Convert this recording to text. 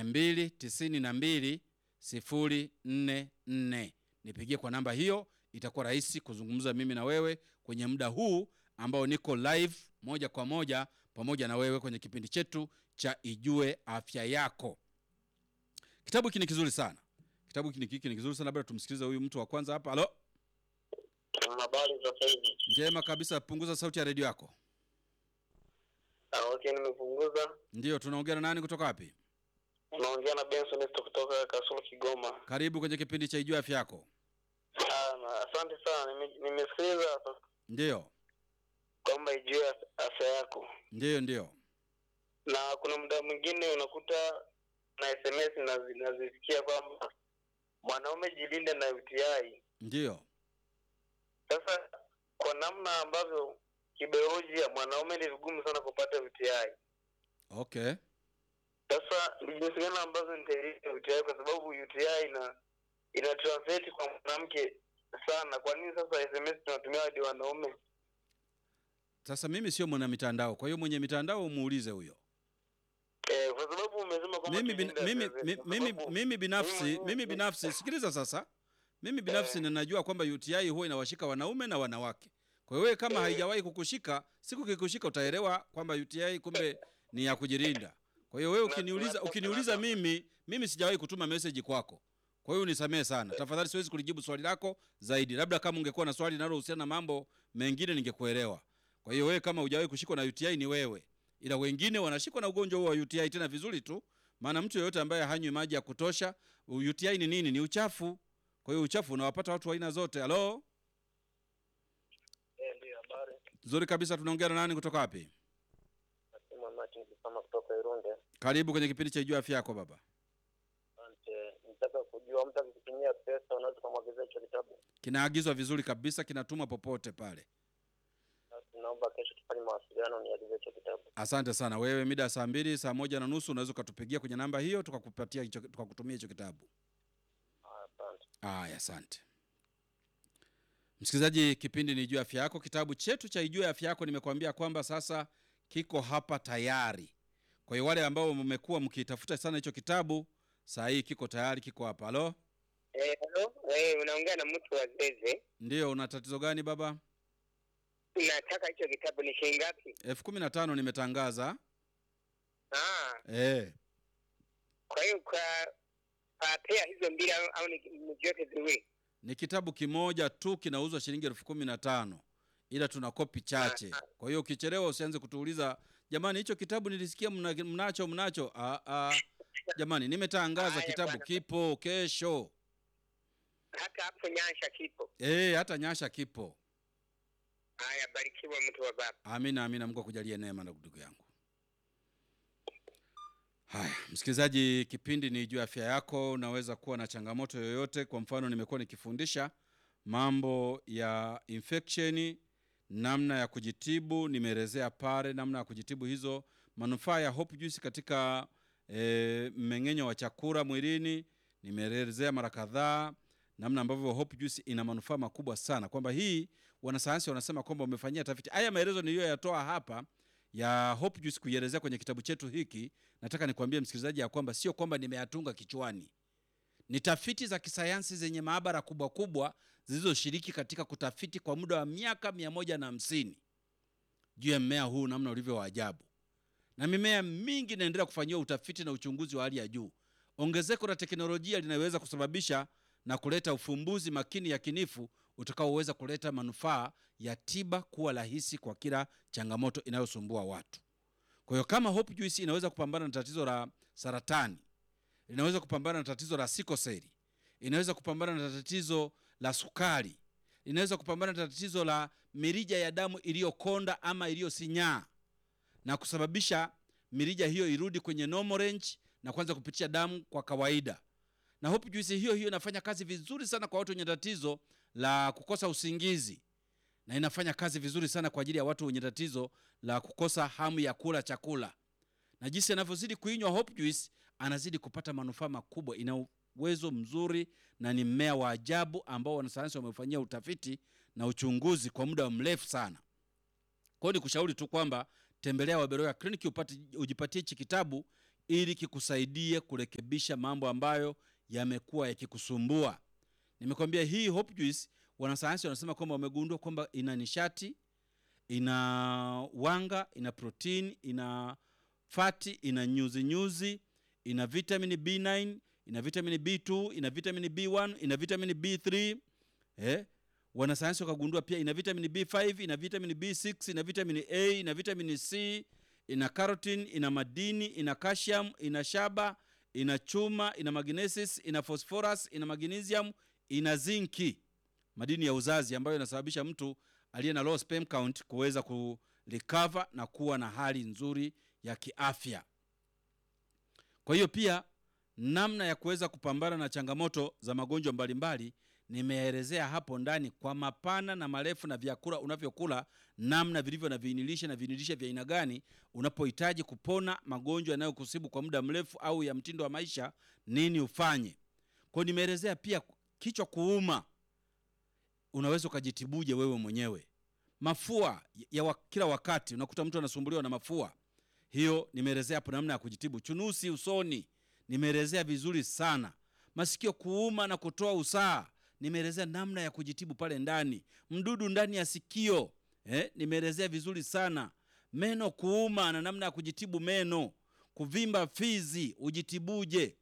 mbili tisini na mbili sifuri nne nne. Nipigie kwa namba hiyo, itakuwa rahisi kuzungumza mimi na wewe kwenye muda huu ambao niko live moja kwa moja pamoja na wewe kwenye kipindi chetu cha Ijue Afya Yako. Kitabu hiki ni kizuri sana, kitabu hiki ni- hiki ni kizuri sana. Labda tumsikilize huyu mtu wa kwanza hapa. Halo, Habari za saizi? njema kabisa. Punguza sauti ya redio yako. Ah, okay, nimepunguza. Ndiyo, tunaongea na nani kutoka wapi? Naongea na Benson Esto kutoka Kasulu, Kigoma. Karibu kwenye kipindi cha Ijue Afya Yako. Ah, na asante sana. Nime- Nimesikiliza Ndiyo, kwamba ijue afya yako, ndiyo, ndiyo. na kuna muda mwingine unakuta na SMS nazi- nazisikia kwamba mwanaume jilinde na UTI. Ndiyo, Sasa kwa namna ambavyo kibiolojia mwanaume ni vigumu sana kupata UTI. okay. Sasa ni jinsi gani ambazo nitailinda UTI kwa sababu UTI ina ina translate kwa mwanamke sana. Kwa nini sasa SMS tunatumia hadi wanaume? Sasa mimi sio mwana mitandao, kwa hiyo mwenye mitandao umuulize huyo. Eh, kwa sababu umesema kwamba Mimi, bin, tulinde mimi, afya mi- zetu, kwa mimi, sababu- mimi binafsi mimi- mimi binafsi sikiliza sasa, mimi binafsi ninajua kwamba UTI huwa inawashika wanaume na wanawake. Kwa hiyo wewe kama haijawahi kukushika, siku kikushika utaelewa kwamba UTI kumbe ni ya kujilinda. Kwa hiyo wewe Na- ukiniuliza na- ukiniuliza na- mimi mimi sijawahi kutuma message kwako. Kwa hiyo unisamehe sana. Tafadhali siwezi kulijibu swali lako zaidi. Labda kama ungekuwa na swali linalohusiana na mambo mengine ningekuelewa. Kwa hiyo wewe kama hujawahi kushikwa na UTI ni wewe. Ila wengine wanashikwa na ugonjwa huo wa UTI tena vizuri tu. Maana mtu yeyote ambaye hanywi maji ya kutosha, UTI ni nini? Ni uchafu. Kwa hiyo uchafu unawapata watu wa aina zote. Halo? Eh, ndio habari. Nzuri kabisa tunaongea na nani kutoka wapi? Nasema Martin Kisama kutoka Irunde. Karibu kwenye kipindi cha Jua Afya Yako baba. Asante. Nataka kujua mtu akitumia pesa unaweza kumwagizia hicho kitabu. Kinaagizwa vizuri kabisa, kinatumwa popote pale. Basi naomba kesho tufanye mawasiliano niagize hicho kitabu. Asante sana. Wewe mida ya saa mbili, saa moja na nusu unaweza ukatupigia kwenye namba hiyo tukakupatia hicho tukakutumia hicho kitabu. Ah, Asante. Aya, asante msikilizaji, kipindi ni Ijue Afya Yako. Kitabu chetu cha Ijue Afya Yako nimekuambia kwamba sasa kiko hapa tayari. Kwa hiyo wale ambao mmekuwa mkitafuta sana hicho kitabu, saa hii kiko tayari, kiko hapa. Halo, Eh, hello. Eh, unaongea na mtu wa Zeze. ndio. Una tatizo gani baba? Nataka hicho kitabu ni shilingi ngapi? elfu kumi na tano nimetangaza. Ah, Eh, kwa hiyo kwa patea hizo mbili au, au ni ni vyote viwili? ni kitabu kimoja tu kinauzwa shilingi elfu kumi na tano ila tuna kopi chache. Kwa hiyo ukichelewa usianze kutuuliza jamani, hicho kitabu nilisikia mna, mnacho mnacho. Ah, ah. Jamani, nimetangaza Haya, kitabu bwana. kipo kesho. Hata hapo Nyansha kipo. Eh, hata Nyasha kipo. Haya, barikiwa mtu wa baba. Amina, amina. Mungu akujalie neema na ndugu yangu. Haya, msikilizaji, kipindi ni juu ya afya yako. Unaweza kuwa na changamoto yoyote. Kwa mfano, nimekuwa nikifundisha mambo ya infection, namna ya kujitibu. Nimeelezea pale namna ya kujitibu hizo, manufaa ya Hope Juice katika e, mmeng'enyo wa chakula mwilini. Nimeelezea mara kadhaa namna ambavyo Hope Juice ina manufaa makubwa sana, kwamba hii wanasayansi wanasema kwamba wamefanyia tafiti. Haya maelezo niliyoyatoa hapa ya Hope Juice kuielezea kwenye kitabu chetu hiki, nataka nikwambie msikilizaji ya kwamba sio kwamba nimeyatunga kichwani, ni tafiti za kisayansi zenye maabara kubwa kubwa zilizoshiriki katika kutafiti kwa muda wa miaka mia moja na hamsini juu ya mmea huu namna ulivyo wa ajabu, na mimea mingi inaendelea kufanyiwa utafiti na uchunguzi wa hali ya juu. Ongezeko la teknolojia linaweza kusababisha na kuleta ufumbuzi makini yakinifu utakaoweza kuleta manufaa ya tiba kuwa rahisi kwa kila changamoto inayosumbua watu. Kwa hiyo kama Hope Juice inaweza kupambana na tatizo la saratani, inaweza kupambana na tatizo la sikoseli, inaweza kupambana na tatizo la sukari, inaweza kupambana na tatizo la mirija ya damu iliyokonda ama iliyosinyaa na kusababisha mirija hiyo irudi kwenye normal range na kuanza kupitisha damu kwa kawaida. Na Hope Juice hiyo hiyo inafanya kazi vizuri sana kwa watu wenye tatizo la kukosa usingizi, na inafanya kazi vizuri sana kwa ajili ya watu wenye tatizo la kukosa hamu ya kula chakula. Na jinsi anavyozidi kuinywa Hope Juice, anazidi kupata manufaa makubwa. Ina uwezo mzuri na ni mmea wa ajabu ambao wanasayansi wamefanyia utafiti na uchunguzi kwa muda mrefu sana. Kwa hiyo nikushauri tu kwamba tembelea Waberoya Clinic upate ujipatie hichi kitabu ili kikusaidie kurekebisha mambo ambayo yamekuwa yakikusumbua. Nimekwambia hii Hope Juice, wanasayansi wanasema kwamba wamegundua kwamba ina nishati, ina wanga, ina protein, ina fati, ina nyuzi nyuzi, ina vitamini B9, ina vitamini B2, ina vitamini B1, ina vitamini B3 eh? Wanasayansi wakagundua pia ina vitamini B5, ina vitamini B6, ina vitamini A, ina vitamini C, ina carotene, ina madini, ina calcium, ina shaba, ina chuma, ina magnesis, ina phosphorus, ina magnesium, ina zinki, madini ya uzazi ambayo inasababisha mtu aliye na low sperm count kuweza kurecover na kuwa na hali nzuri ya kiafya. Kwa hiyo pia namna ya kuweza kupambana na changamoto za magonjwa mbalimbali nimeelezea hapo ndani kwa mapana na marefu, na vyakula unavyokula namna vilivyo na viinilishe na viinilishe vya aina gani unapohitaji kupona magonjwa yanayokusibu kwa muda mrefu au ya mtindo wa maisha, nini ufanye. Kwa hiyo nimeelezea pia kichwa kuuma, unaweza ukajitibuje wewe mwenyewe. Mafua ya wa, kila wakati unakuta mtu anasumbuliwa na mafua, hiyo nimeelezea hapo namna ya kujitibu. Chunusi usoni nimeelezea vizuri sana. Masikio kuuma na kutoa usaha nimeelezea namna ya kujitibu pale ndani. Mdudu ndani ya sikio eh, nimeelezea vizuri sana. Meno kuuma na namna ya kujitibu meno. Kuvimba fizi ujitibuje.